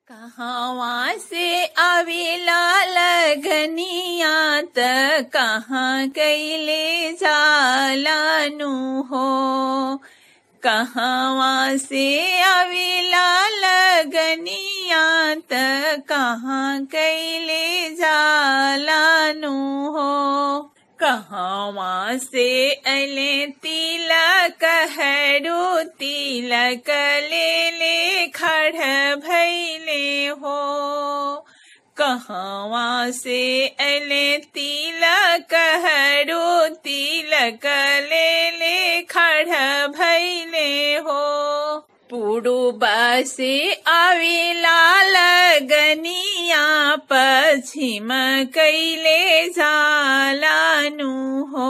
कहवा से आवेला लगनिया त कहाँ कैले जालानु हो कहवा से आवेला लगनिया त कहाँ कैले जालानु हो कहवा से अले तिलक हरू तिलक ले ले खड़ भैले हो कहवा से अले तिलक हरू तिलक ले ले खड़ भैले हो पुरुबा से आवेला लगनिया पश्चिम कैले जालानु हो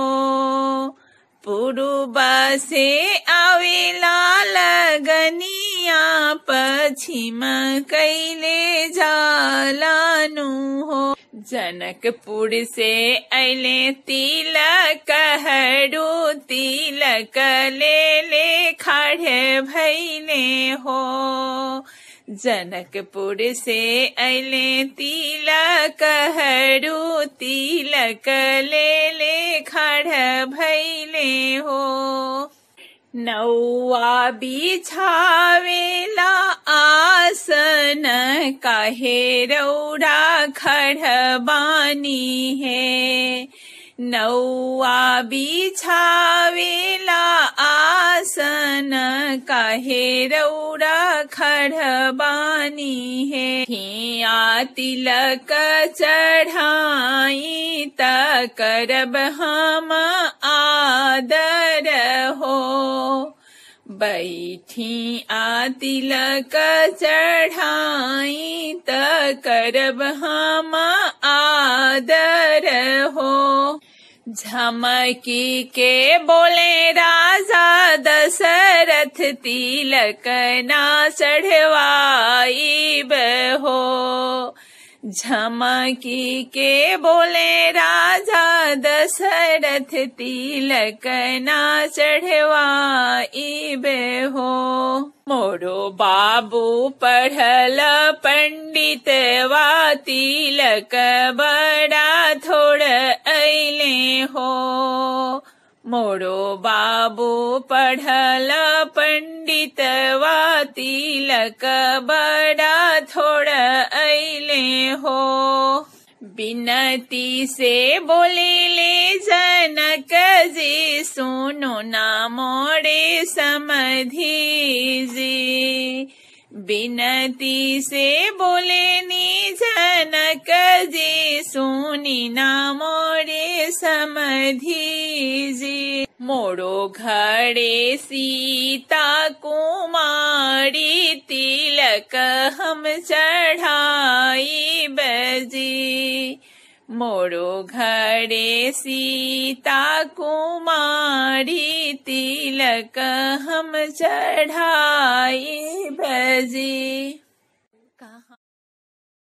पुरुबा से आवेला लगनिया पश्चिम कैले जालानु हो जनकपुर से अले तिलक हरू तिलक ले ले खड़े भैले हो जनकपुर से अले तिलक हरू तिलक ले ले खड़ भैले हो नौआ बिछावेला आसन काहे रौरा खड़बानी है नौआ बिछावेला आसन काहे रौरा खड़बानी है हिया तिलक चढ़ाई त करब हम आदर हो बैठी आ तिलक चढ़ाई त करब हम आदर हो झमकी के बोले राजा दशरथ तिलक ना चढ़वाई हो झमकी के बोले राजा दशरथ तिलक ना चढ़वाई हो मोरो बाबू पढ़ल पंडित वा तिलक बड़ा थोड़ अले हो मोरो बाबू पढ़ल पंडित वा तिलक बड़ा थोड़ अले हो बिनती से बोले ले जनक जी सुनो ना मोड़े समधि जी बिनती से बोले नी जनक जी सुनी ना मोरे समधि जी मोड़ो घड़े सीता कुमारी तिलक हम चढ़ाई बजी मोरो घड़े सीता कुमारी तिलक हम चढ़ाई बजी